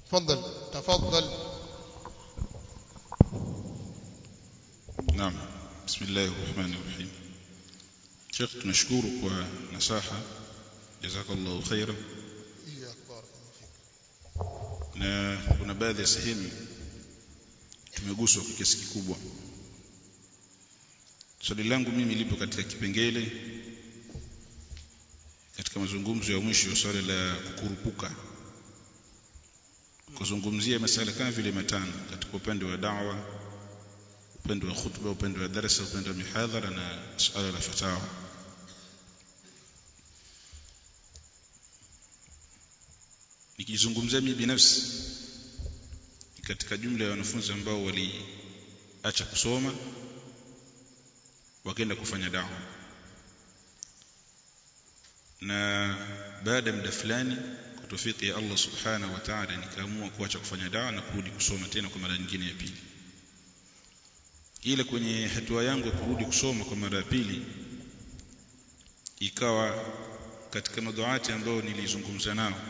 تفضل تفضل نعم بسم الله الرحمن الرحيم شيخ tunashukuru kwa nasaha jazakallahu khairan إياك بارك الله فيك na kuna baadhi ya sehemu tumeguswa kwa kiasi kikubwa swali langu mimi lipo katika kipengele katika mazungumzo ya mwisho swali la kukurupuka kuzungumzia masala kama vile matano katika upande wa da'wa upande wa khutba upande wa darasa upande wa mihadhara na suala la fatawa nikizungumzia mimi binafsi katika jumla ya wanafunzi ambao waliacha kusoma wakaenda kufanya dawa na baada ya muda fulani kwa tawfiki ya Allah subhanahu wa ta'ala nikaamua kuacha kufanya dawa na kurudi kusoma tena kwa mara nyingine ya pili ila kwenye hatua yangu ya kurudi kusoma kwa mara ya pili ikawa katika maduati ambao nilizungumza nao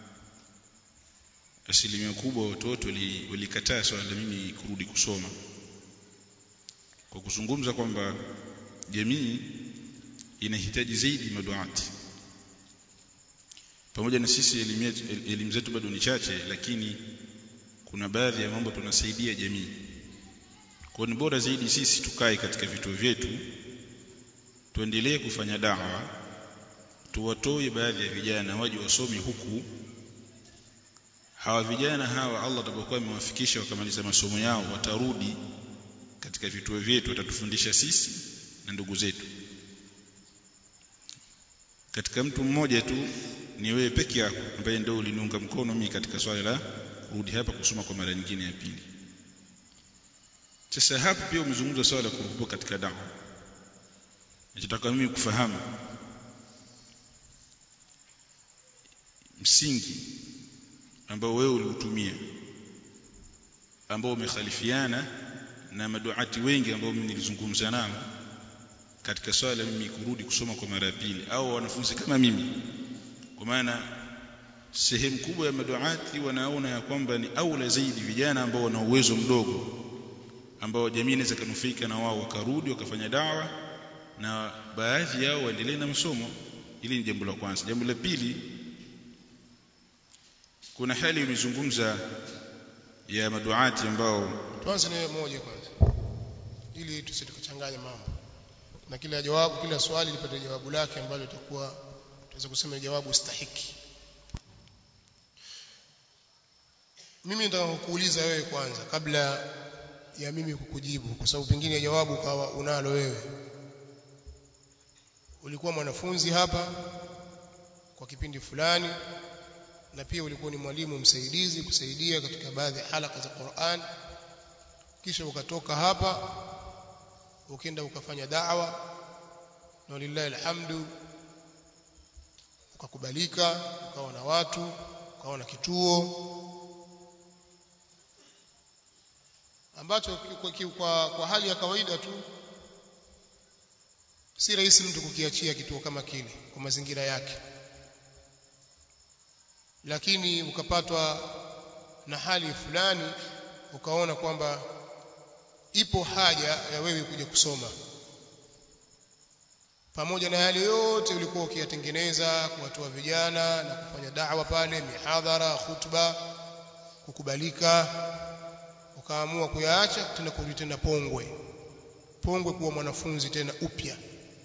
asilimia kubwa watu wote walikataa swala la mimi kurudi kusoma kwa kuzungumza kwamba jamii inahitaji zaidi maduati pamoja na sisi elimu zetu bado ni chache lakini kuna baadhi ya mambo tunasaidia jamii kwa ni bora zaidi sisi tukae katika vituo vyetu tuendelee kufanya dawa tuwatoe baadhi ya vijana waje wasome huku hawa vijana hawa Allah atakapokuwa amewafikisha wakamaliza masomo yao watarudi katika vituo vyetu watatufundisha sisi na ndugu zetu katika mtu mmoja tu ni wewe peke yako ambaye ndio uliniunga mkono mimi katika swala la kurudi hapa kusoma kwa mara nyingine ya pili sasa hapa pia umezungumza swala la kurupuka katika dawa nachotaka mimi kufahamu msingi ambao wewe uliutumia ambao umekhalifiana na maduati wengi ambao mimi nilizungumza nao katika swala mimi kurudi kusoma kwa mara ya pili au wanafunzi kama mimi kwa maana sehemu kubwa ya maduati wanaona ya kwamba ni aula zaidi vijana ambao wana uwezo mdogo ambao jamii inaweza kunufaika na wao wakarudi wakafanya dawa na baadhi yao waendelee na masomo ili ni jambo la kwanza jambo la pili kuna hali imezungumza ya maduati ambao tuanze na moja kwanza ili tusitukachanganya mambo na kila jawabu kila swali lipate jawabu lake ambalo litakuwa tunaweza kusema jawabu stahiki mimi nataka kukuuliza wewe kwanza kabla ya mimi kukujibu kwa sababu pengine jawabu kawa unalo wewe ulikuwa mwanafunzi hapa kwa kipindi fulani na pia ulikuwa ni mwalimu msaidizi kusaidia katika baadhi ya halaka za Qur'an kisha ukatoka hapa ukaenda ukafanya da'wa na lillahi alhamdu ukakubalika ukawa na watu ukawa na kituo ambacho kwa, kwa, kwa hali ya kawaida tu si rahisi mtu kukiachia kituo kama kile kwa mazingira yake lakini ukapatwa na hali fulani ukaona kwamba ipo haja ya wewe kuja kusoma pamoja na yale yote ulikuwa ukiyatengeneza kuwatoa vijana na kufanya da'wa pale mihadhara khutba kukubalika ukaamua kuyaacha tena kurudi tena Pongwe Pongwe kuwa mwanafunzi tena upya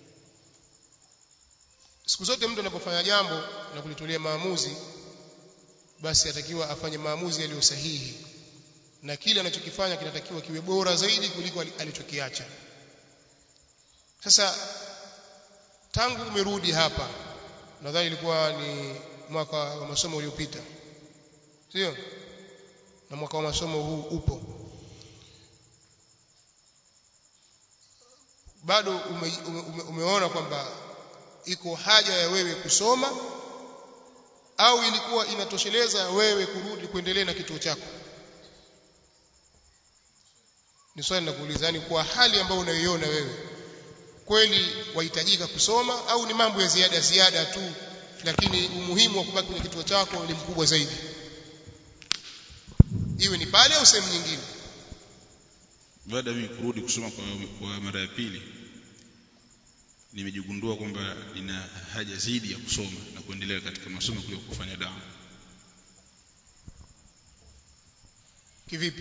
siku zote mtu anapofanya jambo na kulitolea maamuzi basi atakiwa afanye maamuzi yaliyo sahihi na kile anachokifanya kinatakiwa kiwe bora zaidi kuliko alichokiacha sasa tangu umerudi hapa nadhani ilikuwa ni mwaka wa masomo uliopita sio na mwaka wa masomo huu upo bado ume, ume, umeona kwamba iko haja ya wewe kusoma au ilikuwa inatosheleza wewe kurudi kuendelea na kituo chako ni swali la kuuliza yani kwa hali ambayo unaiona wewe kweli wahitajika kusoma au ni mambo ya ziada ziada tu lakini umuhimu wa kubaki kwenye kituo chako ni mkubwa zaidi iwe ni pale au sehemu nyingine baada ya mimi kurudi kusoma kwa, kwa mara ya pili nimejigundua kwamba nina haja zaidi ya kusoma na kuendelea katika masomo kuliko kufanya dawa kivipi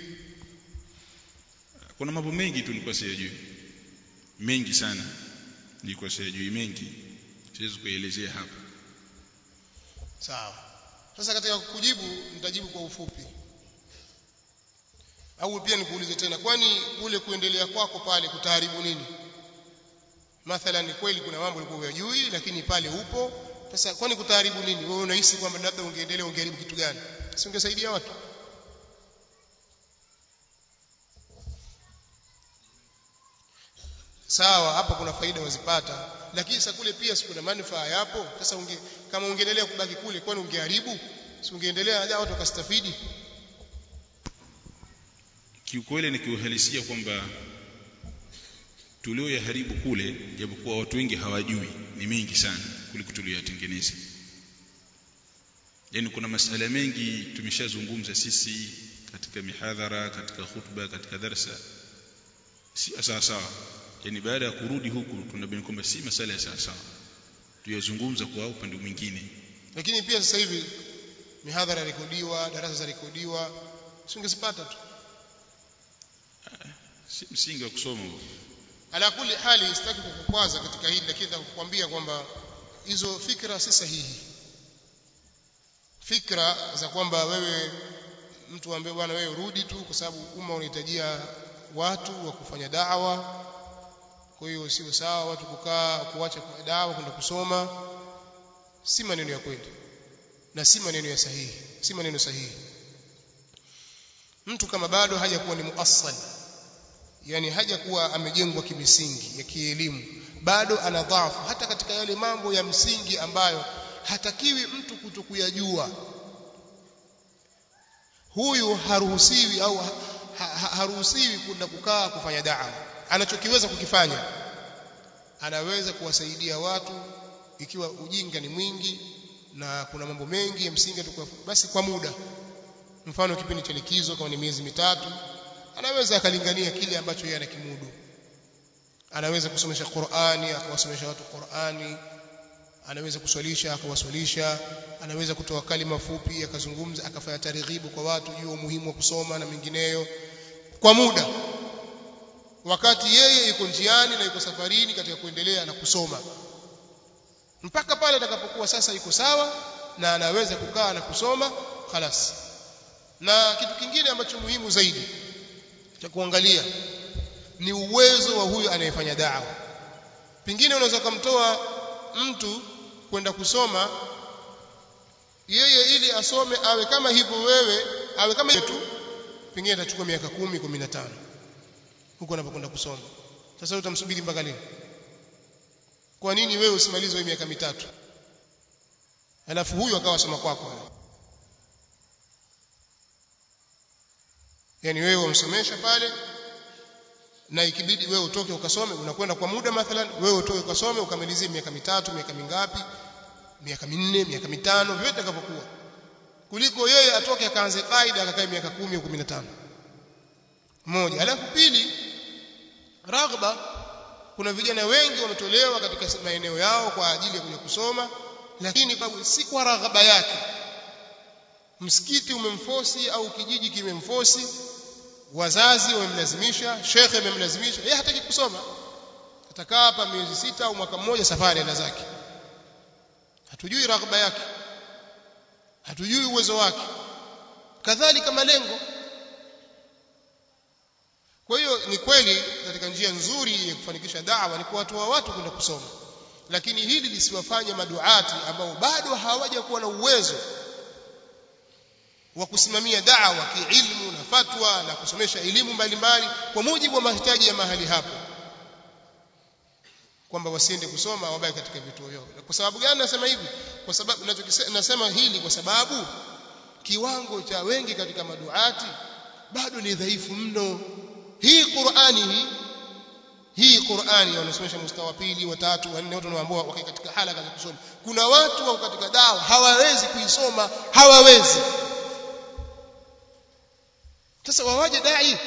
kuna mambo mengi tu nilikuwa siyajui mengi sana nilikuwa siyajui mengi siwezi kuelezea hapa sawa sasa katika kujibu nitajibu kwa ufupi au pia nikuulize tena kwani kule kuendelea kwako pale kutaharibu nini mathalan kweli kuna mambo ulikuwa hujui lakini pale upo sasa kwani kutaharibu nini wewe unahisi kwamba labda ungeendelea ungeharibu kitu gani si ungesaidia watu sawa hapa kuna faida wazipata lakini sasa kule pia sikuna manufaa yapo sasa unge, kama ungeendelea kubaki kule kwani ungeharibu si ungeendelea na watu wakastafidi kiukweli ni kiuhalisia kwamba tulioyaharibu kule japokuwa watu wengi hawajui ni mengi sana kuliko tulioyatengeneza yaani kuna masala mengi tumeshazungumza sisi katika mihadhara katika khutba katika darsa si sawa sawa yani baada ya kurudi huku tunabaini kwamba si masala ya sawa sawa tuyazungumza kwa upande mwingine lakini pia sasa hivi mihadhara rekodiwa darasa za rekodiwa singezipata tu si msingi wa kusoma huo ala kuli hali sitaki kukukwaza katika hili lakini nitakukwambia kwamba hizo fikra si sahihi fikra za kwamba wewe mtu ambaye bwana wewe rudi tu kwa sababu umma unahitajia watu wa kufanya dawa kwa hiyo sio sawa watu kukaa kuacha kwa dawa kwenda kusoma si maneno ya kweli na si maneno ya sahihi si maneno sahihi mtu kama bado hajakuwa ni muassal yani hajakuwa amejengwa kimisingi ya kielimu bado ana dhaifu hata katika yale mambo ya msingi ambayo hatakiwi mtu kutokuyajua huyu haruhusiwi au ha, ha, haruhusiwi kwenda kukaa kufanya dawa anachokiweza kukifanya anaweza kuwasaidia watu ikiwa ujinga ni mwingi na kuna mambo mengi ya msingi tukua, basi kwa muda mfano kipindi cha likizo kama ni miezi mitatu anaweza akalingania kile ambacho yeye anakimudu anaweza kusomesha Qur'ani akawasomesha watu Qur'ani anaweza kuswalisha akawaswalisha anaweza kutoa kalima fupi akazungumza akafanya tarighibu kwa watu juu umuhimu wa kusoma na mengineyo kwa muda wakati yeye yuko njiani na yuko safarini katika kuendelea na kusoma mpaka pale atakapokuwa sasa yuko sawa na anaweza kukaa na kusoma khalas na kitu kingine ambacho muhimu zaidi cha kuangalia ni uwezo wa huyu anayefanya dawa pengine unaweza kumtoa mtu kwenda kusoma yeye ili asome awe kama hivyo wewe awe kama tu pengine atachukua miaka kumi kumi na tano huko anapokwenda kusoma sasa utamsubiri mpaka lini kwa nini wewe usimalize miaka mitatu alafu huyu akawa soma kwako yani wewe umsomesha pale na ikibidi wewe utoke ukasome unakwenda kwa muda mathalan wewe utoke ukasome ukamalizie miaka mitatu miaka mingapi miaka minne miaka mitano vyote itakavyokuwa kuliko yeye atoke akaanze kaida akakae miaka kumi au kumi na tano moja alafu pili raghba kuna vijana wengi wametolewa katika maeneo yao kwa ajili ya kuja kusoma lakini si kwa raghaba yake msikiti umemfosi au kijiji kimemfosi wazazi wamemlazimisha shekhe amemlazimisha yeye hataki kusoma atakaa hapa miezi sita au mwaka mmoja safari enda zake hatujui raghba yake hatujui uwezo wake kadhalika malengo kwa hiyo ni kweli katika njia nzuri ya kufanikisha da'wa ni kuwatoa watu kwenda kusoma lakini hili lisiwafanye maduati ambao bado hawaja kuwa na uwezo wa kusimamia da'wa kiilmu na fatwa na kusomesha elimu mbalimbali kwa mujibu wa mahitaji ya mahali hapo kwamba wasiende kusoma wabaki katika vituo vyao kwa sababu gani nasema hivi kwa sababu nasema hili kwa sababu kiwango cha wengi katika maduati bado ni dhaifu mno hii Qur'ani hii hii Qur'ani wanasomesha mustawa pili wa tatu wa nne watu wanaoambao wako katika halaka za kusoma kuna watu wako katika dawa hawawezi kuisoma hawawezi sasa wawaje dai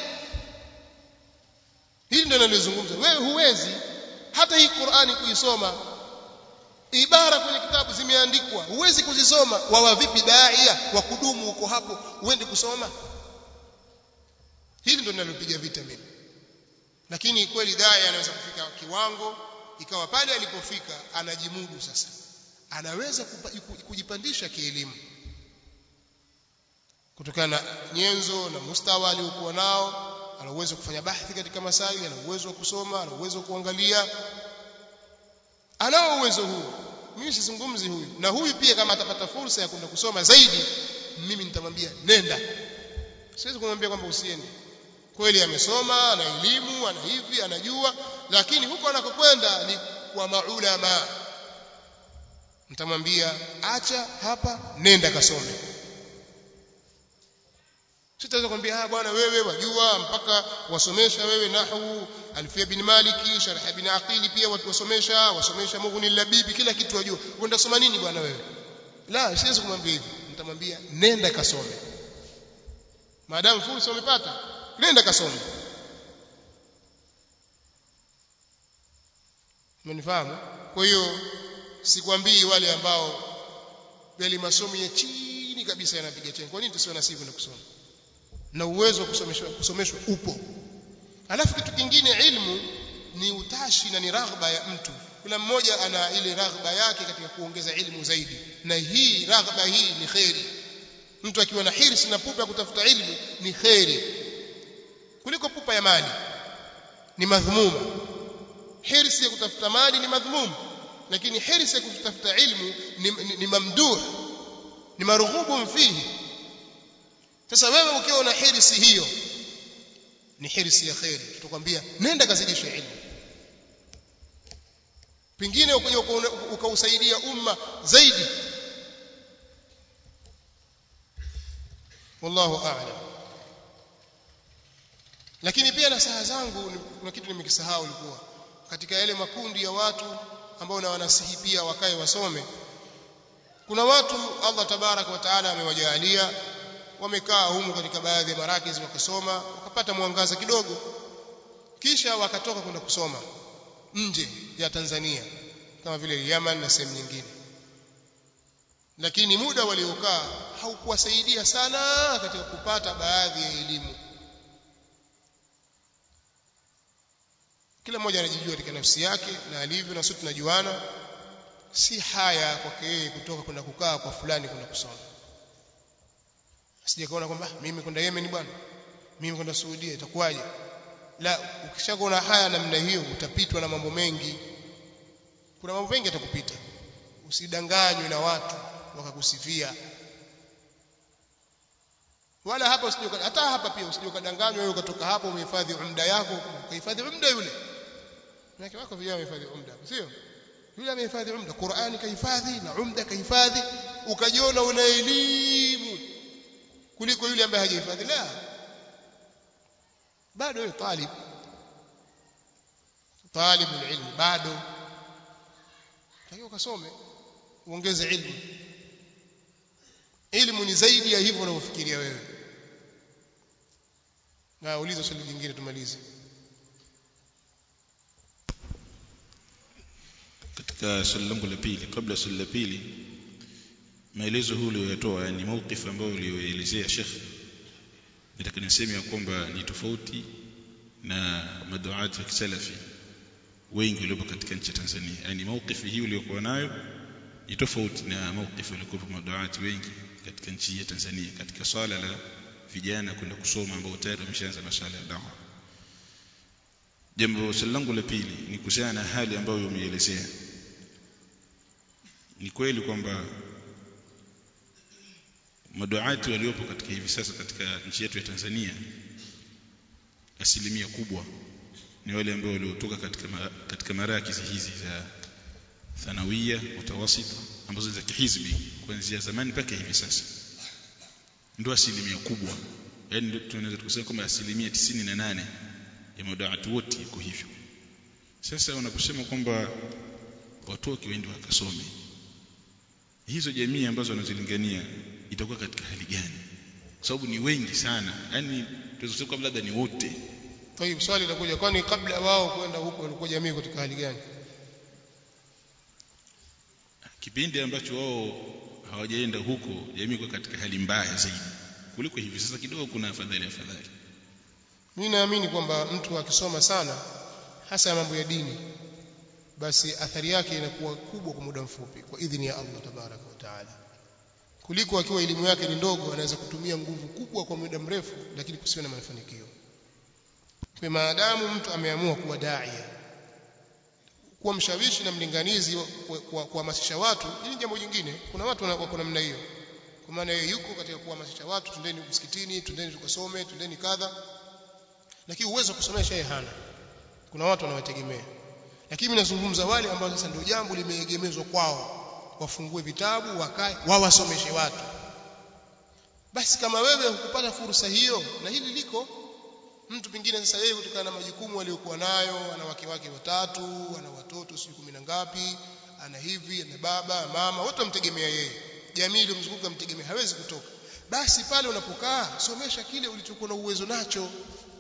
hili ndio nalizungumza wewe huwezi hata hii Qur'ani kuisoma ibara kwenye kitabu zimeandikwa huwezi kuzisoma wawa vipi daia wa kudumu uko hapo uende kusoma hili ndio ninalopiga vita mimi lakini kweli daia anaweza kufika kiwango ikawa pale alipofika anajimudu sasa anaweza kujipandisha kielimu kutokana na nyenzo na mustawa aliokuwa nao ana uwezo kufanya bahthi katika masaili ana uwezo wa kusoma ana uwezo wa kuangalia anao uwezo huu mimi sizungumzi huyu na huyu pia kama atapata fursa ya kwenda kusoma zaidi mimi nitamwambia nenda siwezi kumwambia kwamba usiende kweli amesoma ana elimu ana hivi anajua lakini huko anakokwenda ni kwa maulama nitamwambia acha hapa nenda kasome sitaweza kumwambia ah bwana wewe wajua mpaka wasomesha wewe nahwu alfia bin maliki sharh bin aqili pia watu wasomesha wasomesha mughni labibi kila kitu wajua uenda soma nini bwana wewe la siwezi kumwambia hivyo nitamwambia nenda kasome maadamu fursa umepata nenda kasome umenifahamu kwa hiyo sikwambii wale ambao yale masomo ya chini kabisa yanapiga chini kwa nini tusiwe nasibu na kusoma na uwezo wa kusomeshwa kusomeshwa upo alafu kitu kingine ilmu ni utashi na ni raghba ya mtu kila mmoja ana ile raghba yake katika kuongeza ilmu zaidi na hii raghba hii ni khairi mtu akiwa na hirsi na pupa ya kutafuta ilmu ni khairi kuliko pupa ya mali ni madhmuma hirsi ya kutafuta mali ni madhmum lakini hirsi ya kutafuta ilmu ni, ni, ni mamduh ni marghubun fihi sasa wewe ukiwa na hirsi hiyo ni hirsi ya khairi tutakwambia nenda kazidisha ilmu pengine ukaja ukausaidia umma zaidi wallahu a'lam lakini pia nasaha zangu kuna kitu nimekisahau ilikuwa katika yale makundi ya watu ambao na wanasihi pia wakae wasome kuna watu Allah tabaraka wa taala amewajalia wamekaa humu katika baadhi ya marakiz wakasoma wakapata mwangaza kidogo kisha wakatoka kwenda kusoma nje ya Tanzania kama vile Yemen na sehemu nyingine lakini muda waliokaa haukuwasaidia sana katika kupata baadhi ya elimu kila mmoja anajijua katika nafsi yake na alivyo na sote tunajuana si haya kwake yeye kutoka kwenda kukaa kwa fulani kwenda kusoma asije kaona kwamba mimi kwenda Yemen bwana mimi kwenda Saudia itakuwaje la ukishakuona haya namna hiyo utapitwa na mambo mengi kuna mambo mengi yatakupita usidanganywe na watu wakakusifia wala hapa usije hata hapa pia usije kadanganywa wewe ukatoka hapo umehifadhi umda yako ukahifadhi umda yule Maki wako vijana wamehifadhi umda sio yule amehifadhi umda Qur'ani kahifadhi na umda kahifadhi ukajiona una elimu kuliko yule ambaye hajahifadhi la bado wewe talib talib ilmu bado takiwa ukasome uongeze ilmu ilmu ni zaidi ya hivyo unavyofikiria wewe na uliza swali jingine tumalize katika swali langu la pili kabla swali la pili maelezo huu uliyoyatoa yani mawqif ambayo uliyoelezea Sheikh nataka niseme ya kwamba ni tofauti na maduati wa kisalafi wengi waliopo katika nchi ya Tanzania yani mawqif hii uliyokuwa nayo ni tofauti na mawqif waliokuwa maduati wengi katika nchi ya Tanzania katika swala la vijana kwenda kusoma ambao tayari wameshaanza masuala ya dawa jambo swali langu la pili ni kuhusiana na hali ambayo umeelezea ni kweli kwamba maduati waliopo katika hivi sasa katika nchi yetu ya Tanzania asilimia kubwa ni wale ambao waliotoka katika ma, katika marakizi hizi za thanawia mutawasita ambazo za kihizbi kuanzia zamani mpaka hivi sasa ndio asilimia kubwa yani tunaweza kusema kwamba asilimia tisini na nane ya maduati wote iko hivyo sasa unaposema kwamba watoke waende wakasome hizo jamii ambazo wanazilingania itakuwa katika hali gani kwa sababu ni wengi sana yani tuweza kusema kwamba labda ni wote kwa hiyo swali linakuja kwani kabla wao kwenda huko walikuwa jamii katika hali gani kipindi ambacho wao hawajaenda huko jamii iko katika hali mbaya zaidi kuliko hivi sasa kidogo kuna afadhali afadhali mimi naamini kwamba mtu akisoma sana hasa mambo ya dini basi athari yake inakuwa kubwa kwa muda mfupi kwa idhini ya Allah tabaraka wa taala kuliko akiwa elimu yake ni ndogo anaweza kutumia nguvu kubwa kwa muda mrefu lakini kusiwe na mafanikio kwa maadamu mtu ameamua kuwa daia kuwa mshawishi na mlinganizi kuhamasisha watu hili jambo jingine kuna watu wako namna hiyo kwa maana yeye yuko katika kuhamasisha watu twendeni msikitini twendeni tukasome twendeni kadha lakini uwezo wa kusomesha yeye hana kuna watu wanawategemea lakini mimi nazungumza wale ambao sasa ndio jambo limeegemezwa kwao wafungue vitabu wakae wawasomeshe watu basi kama wewe hukupata fursa hiyo na hili liko mtu pengine sasa yeye kutokana na majukumu aliyokuwa nayo ana wake wake watatu ana watoto sio kumi na ngapi ana hivi ana baba mama wote wamtegemea yeye jamii iliyomzunguka mtegemea hawezi kutoka basi pale unapokaa somesha kile ulichokuwa na uwezo nacho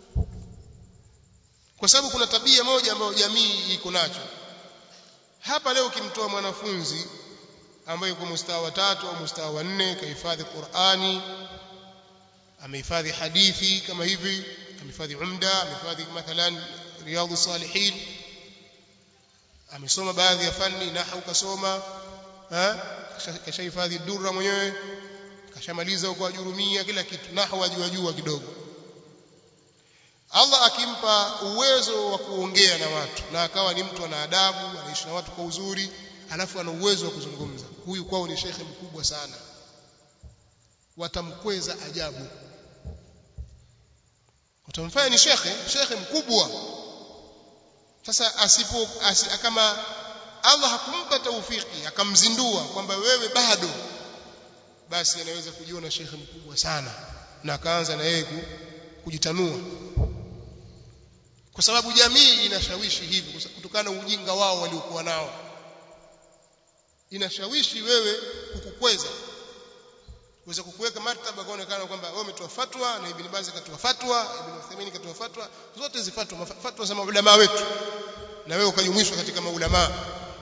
kwa sababu kuna tabia moja ambayo jamii iko nacho hapa leo ukimtoa mwanafunzi ambaye yuko mustawa wa tatu au mustawa wa nne kahifadhi Qur'ani amehifadhi hadithi kama hivi amehifadhi umda amehifadhi mathalan riyadhu salihin amesoma baadhi ya fani nahwu kasoma kashahifadhi durra mwenyewe kashamaliza huko ajurumia kila kitu nahwu ajua jua kidogo Allah akimpa uwezo wa kuongea na watu na akawa ni mtu ana adabu anaishi na watu kwa uzuri alafu ana uwezo wa kuzungumza huyu kwao ni shekhe mkubwa sana watamkweza ajabu watamfanya ni shekhe shekhe mkubwa sasa asipo asi, kama Allah hakumpa taufiki akamzindua kwamba wewe bado basi anaweza kujiona shekhe mkubwa sana na akaanza na yeye kujitanua kwa sababu jamii inashawishi hivi kutokana na ujinga wao waliokuwa nao inashawishi wewe kukukweza uweze kukuweka martaba kaonekana kwamba wewe umetoa fatwa na Ibn Baz katoa fatwa Ibn Uthaymeen katoa fatwa zote hizi fatwa fatwa za maulama wetu na wewe ukajumuishwa katika maulama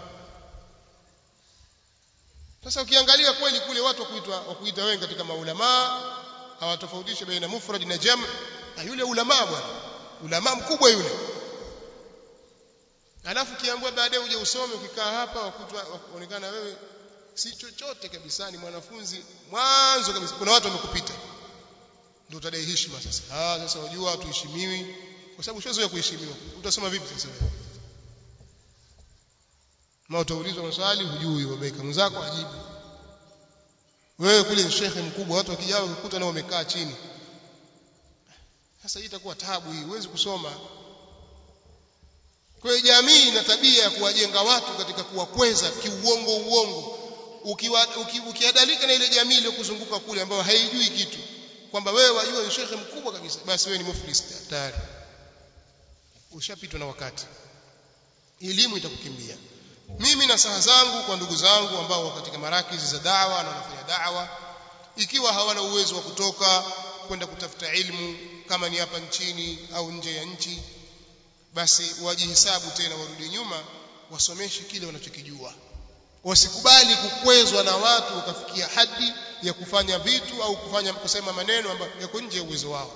sasa ukiangalia kweli kule watu wakuitwa wakuita wengi katika maulama hawatofautishe baina mufrad na jam na yule ulama bwana ulama mkubwa yule alafu kiambiwa baadaye uje usome ukikaa hapa wakutwa waonekana wewe si chochote kabisa ni mwanafunzi mwanzo kabisa kuna watu wamekupita ndio utadai heshima sasa ah sasa unajua watu heshimiwi kwa sababu ushazoea kuheshimiwa utasoma vipi sasa wewe na utaulizwa maswali hujui wabaika mwenzako ajibu wewe kule ni shekhe mkubwa watu wakijao ukikuta nao wamekaa chini sasa hii itakuwa tabu hii huwezi kusoma kwa hiyo jamii ina tabia ya kuwajenga watu katika kuwakweza kiuongo uongo ukiwa uki, ukiadalika na ile jamii iliyokuzunguka kule ambayo haijui kitu kwamba wewe wajua ni shekhe mkubwa kabisa basi wewe ni muflis tayari ushapitwa na wakati elimu itakukimbia mimi na saha zangu kwa ndugu zangu ambao wako katika marakizi za dawa na wanafanya dawa ikiwa hawana uwezo wa kutoka kwenda kutafuta ilmu kama ni hapa nchini au nje ya nchi basi wajihesabu tena warudi nyuma wasomeshe kile wanachokijua wasikubali kukwezwa na watu wakafikia hadi ya kufanya vitu au kufanya kusema maneno ambayo yako nje ya uwezo wao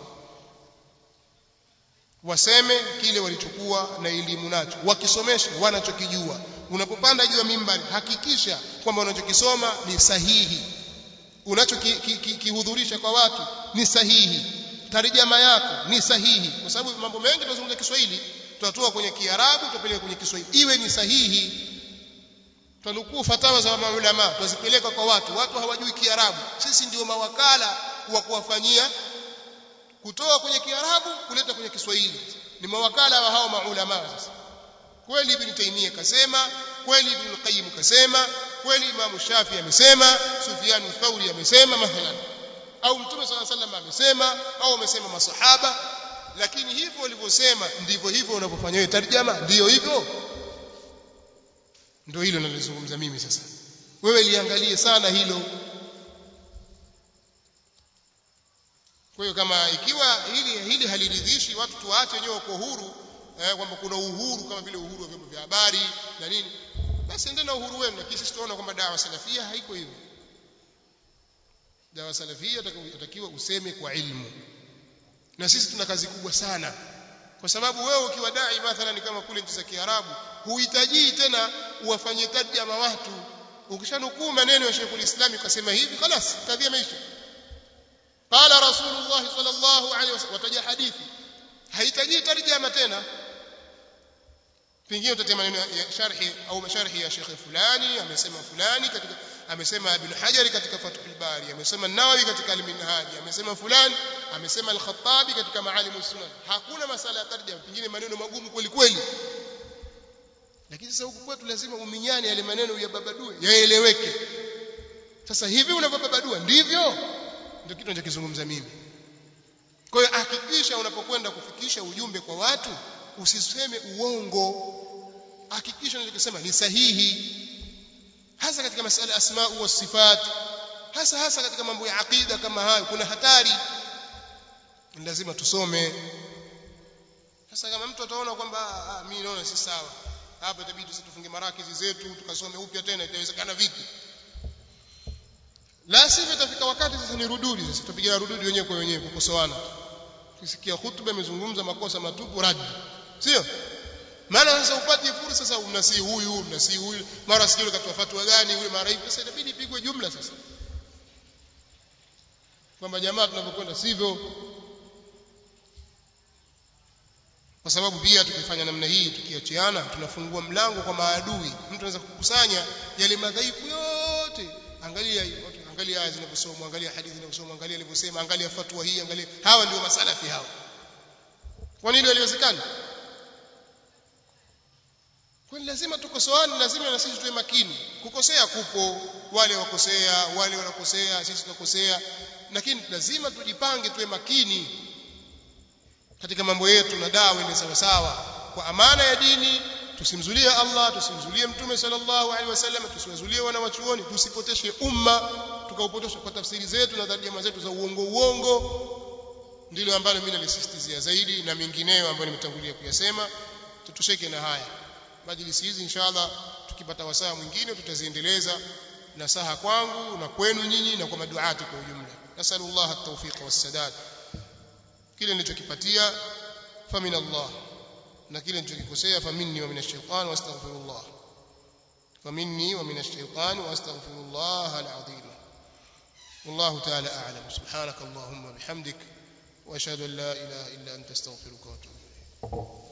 waseme kile walichokuwa na elimu nacho wakisomeshe wanachokijua unapopanda juu ya mimbari hakikisha kwamba unachokisoma ni sahihi unachokihudhurisha kwa watu ni sahihi tarjama yako ni sahihi kwa sababu mambo mengi tunazungumza Kiswahili tutatoa kwenye Kiarabu tupeleke kwenye Kiswahili iwe ni sahihi tunukuu fatawa za maulama tuzipeleka kwa watu watu hawajui Kiarabu sisi ndio mawakala wa kuwafanyia kutoa kwenye Kiarabu kuleta kwenye Kiswahili ni mawakala wa hao maulama sasa kweli ibn Taymiyyah kasema kweli ibn Qayyim kasema kweli Imam Shafi amesema Sufyan Thauri amesema mathalan au Mtume صلى الله عليه وسلم amesema au amesema masahaba lakini hivyo walivyosema ndivyo hivyo unavyofanya wewe tarjama ndio hivyo ndio hilo nalizungumza mimi sasa wewe liangalie sana hilo kwa hiyo kama ikiwa hili hili haliridhishi watu tuache wenyewe kwa huru eh, kwamba kuna uhuru kama vile uhuru wa vyombo vya habari na nini basi endeni na uhuru wenu lakini sisi tunaona kwamba dawa salafia haiko hivyo dawa salafia yatakiwa useme kwa ilmu na sisi tuna kazi kubwa sana kwa sababu wewe ukiwa dai mathalan kama kule nchi za Kiarabu huhitaji tena uwafanyie tarjama watu ukishanukuu maneno ya Sheikh ulislami ukasema hivi خلاص kadhia maisha qala rasulullah sallallahu alaihi wasallam wataja hadithi hahitaji tarjama tena pengine utatia maneno ya sharhi au masharhi ya Sheikh fulani amesema fulani katika amesema Ibn Hajar katika Fathul Bari amesema Nawawi katika Al-Minhaj amesema fulani amesema Al-Khattabi katika Maalim Sunan hakuna masala ya tarjama pengine maneno magumu kweli kweli lakini sasa huku kwetu lazima uminyane yale maneno ya babadue yaeleweke sasa hivi unavyobabadua ndivyo ndio kitu ninachokizungumza mimi kwa hiyo hakikisha unapokwenda kufikisha ujumbe kwa watu usiseme uongo hakikisha unachosema ni sahihi hasa katika masala asma wa sifat hasa hasa katika mambo ya aqida kama hayo kuna hatari lazima tusome sasa kama mtu ataona kwamba mimi naona si sawa hapa itabidi sisi tufunge marakizi zetu tukasome upya tena itawezekana vipi la sivyo itafika wakati sasa ni rududi sasa tutapiga rududi wenyewe kwa wenyewe kukosoana tukisikia hutuba imezungumza makosa matupu radi sio maana sasa upati fursa sasa unasi huyu unasi huyu mara sijui katoa fatwa gani yule mara hivi sasa inabidi ipigwe jumla sasa kwamba jamaa tunapokwenda sivyo kwa sababu pia tukifanya namna hii tukiachiana tunafungua mlango kwa maadui mtu anaweza kukusanya yale madhaifu yote angalia angalia aya zinavyosomwa angalia hadithi zinavyosomwa angalia alivyosema angalia fatwa hii angalia hawa ndio masalafi hawa kwa nini haliwezekani kwani lazima tukosoane lazima na sisi tuwe makini kukosea kupo wale wakosea wale wanakosea sisi tunakosea lakini lazima tujipange tuwe makini katika mambo yetu na dawa ni sawa sawa kwa amana ya dini tusimzulie Allah tusimzulie mtume sallallahu alaihi wasallam tusiwazulie wana wachuoni tusipoteshe umma tukaupotosha kwa tafsiri zetu na tarjama zetu za uongo uongo ndilo ambalo mimi nalisisitizia zaidi na mengineyo ambayo nimetangulia kuyasema tutosheke na haya majlisi hizi inshallah tukipata wasaa mwingine tutaziendeleza nasaha kwangu na kwenu nyinyi na kwa maduati kwa ujumla nasallallahu at-tawfiq was-sadad kile nilichokipatia famin Allah na kile nilichokikosea faminni wa minash shaitan wastaghfirullah faminni wa minash shaitan wastaghfirullah al-azim والله تعالى أعلم سبحانك اللهم وبحمدك وأشهد أن لا إله إلا أنت استغفرك وأتوب إليك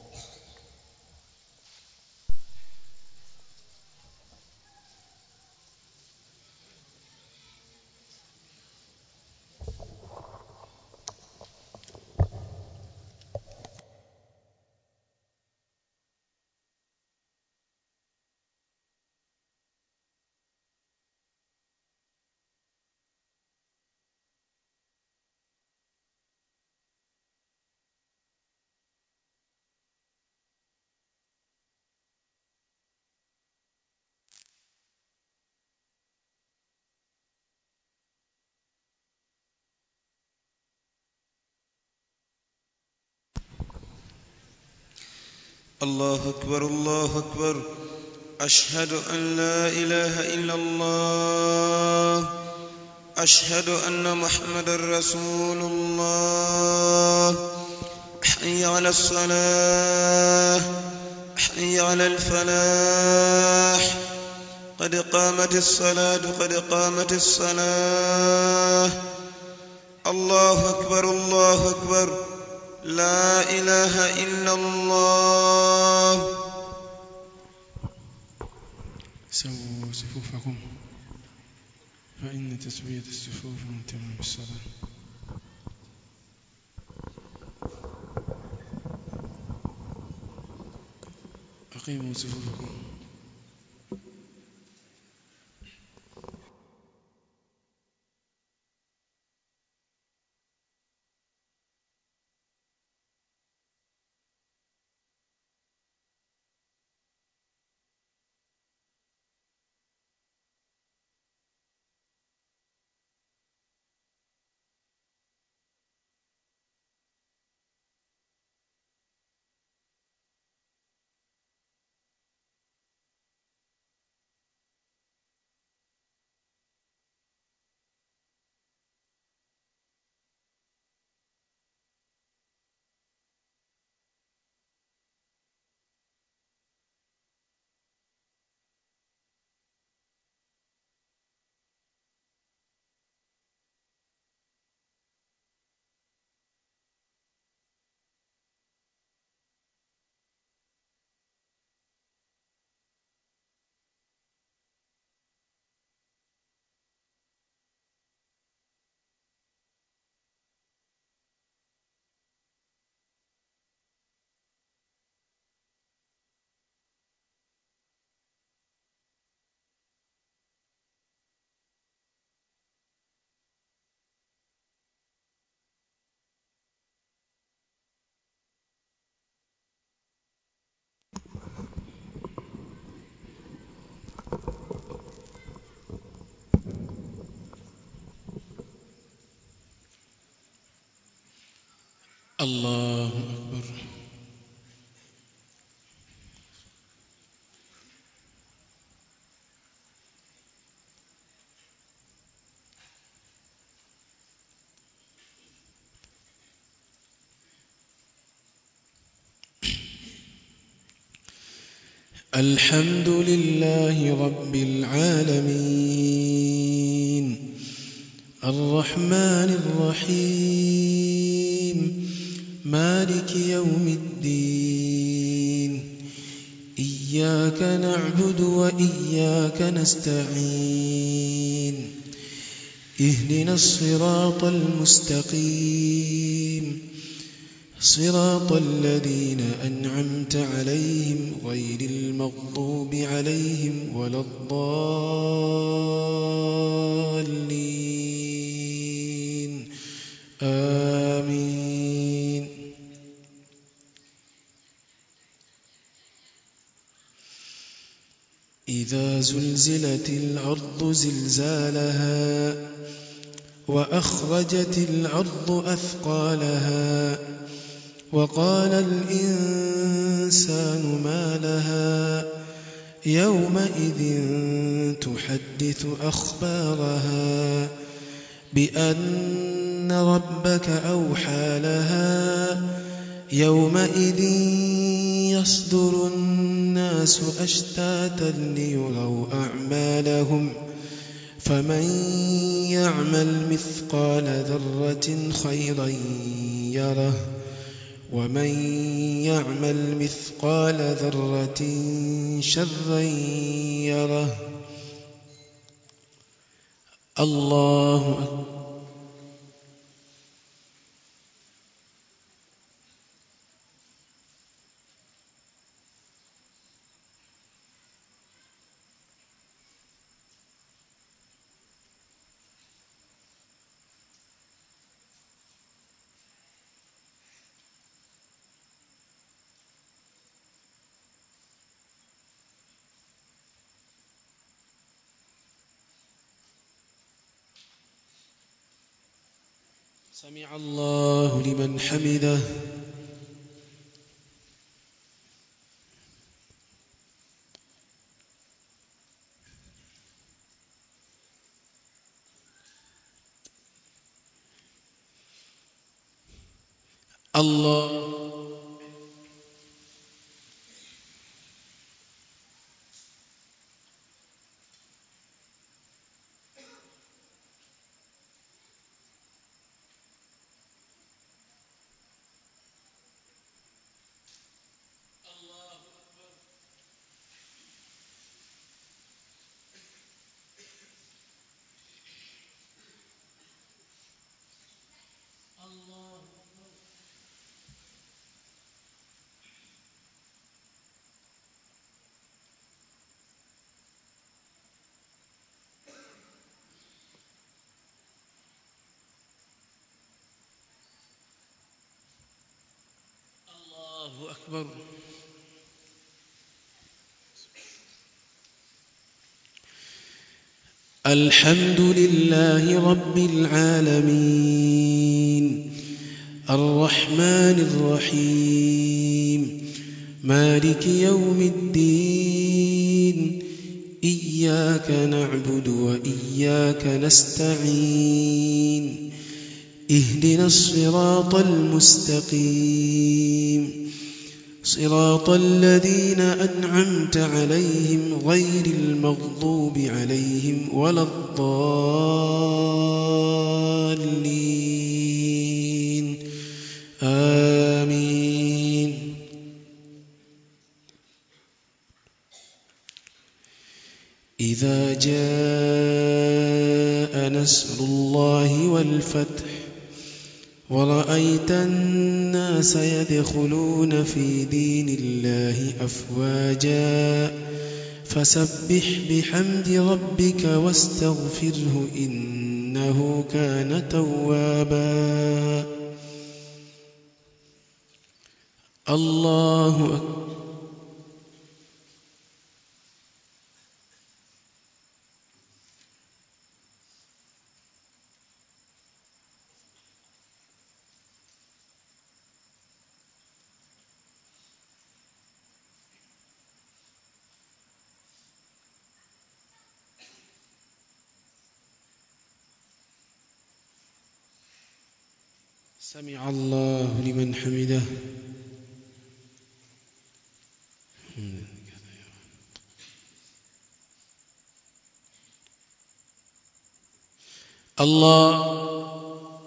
الله أكبر الله أكبر أشهد أن لا إله إلا الله أشهد أن محمد رسول الله حي على الصلاة حي على الفلاح قد قامت الصلاة قد قامت الصلاة الله أكبر الله أكبر لا إله إلا الله سووا صفوفكم فإن تسوية الصفوف من تمام الصلاة أقيموا صفوفكم الله أكبر الحمد لله رب العالمين الرحمن الرحيم مالك يوم الدين إياك نعبد وإياك نستعين اهدنا الصراط المستقيم صراط الذين أنعمت عليهم غير المغضوب عليهم ولا الضالين آمين إذا زلزلت الأرض زلزالها وأخرجت الأرض أثقالها وقال الإنسان ما لها يومئذ تحدث أخبارها بأن ربك أوحى لها يومئذ يصدر الناس أشتاتا ليروا أعمالهم فمن يعمل مثقال ذرة خيرا يره ومن يعمل مثقال ذرة شرا يره الله أكبر سمع الله لمن حمده الله الله أكبر الحمد لله رب العالمين الرحمن الرحيم مالك يوم الدين إياك نعبد وإياك نستعين اهدنا الصراط المستقيم صراط الذين أنعمت عليهم غير المغضوب عليهم ولا الضالين آمين إذا جاء نصر الله والفتح ورأيت الناس يدخلون في دين الله أفواجا فسبح بحمد ربك واستغفره إنه كان توابا الله أكبر سمع الله لمن حمده الله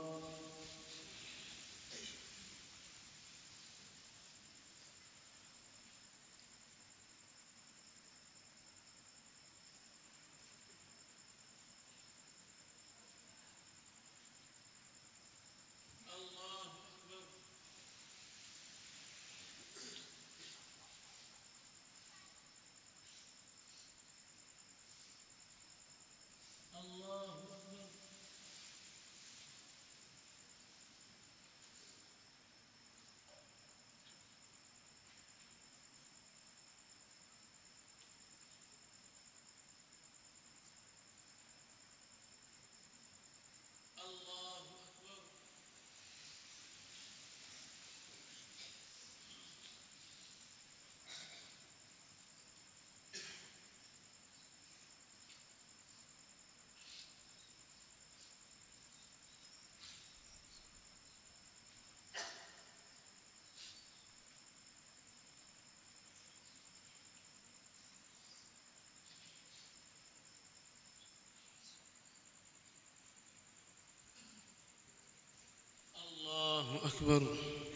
الله أكبر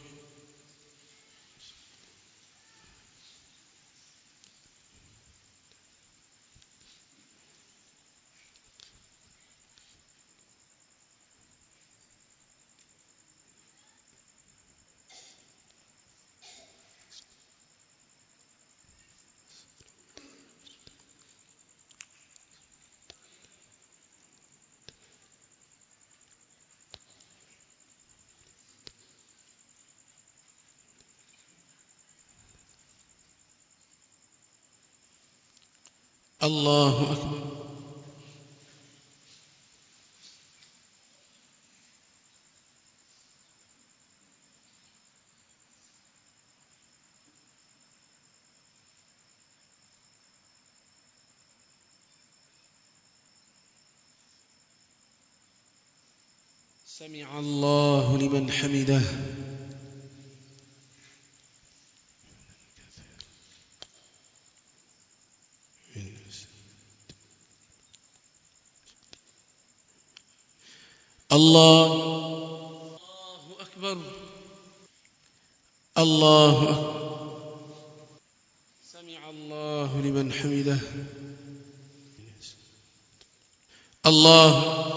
الله أكبر سمع الله لمن حمده الله الله أكبر الله أكبر سمع الله لمن حمده الله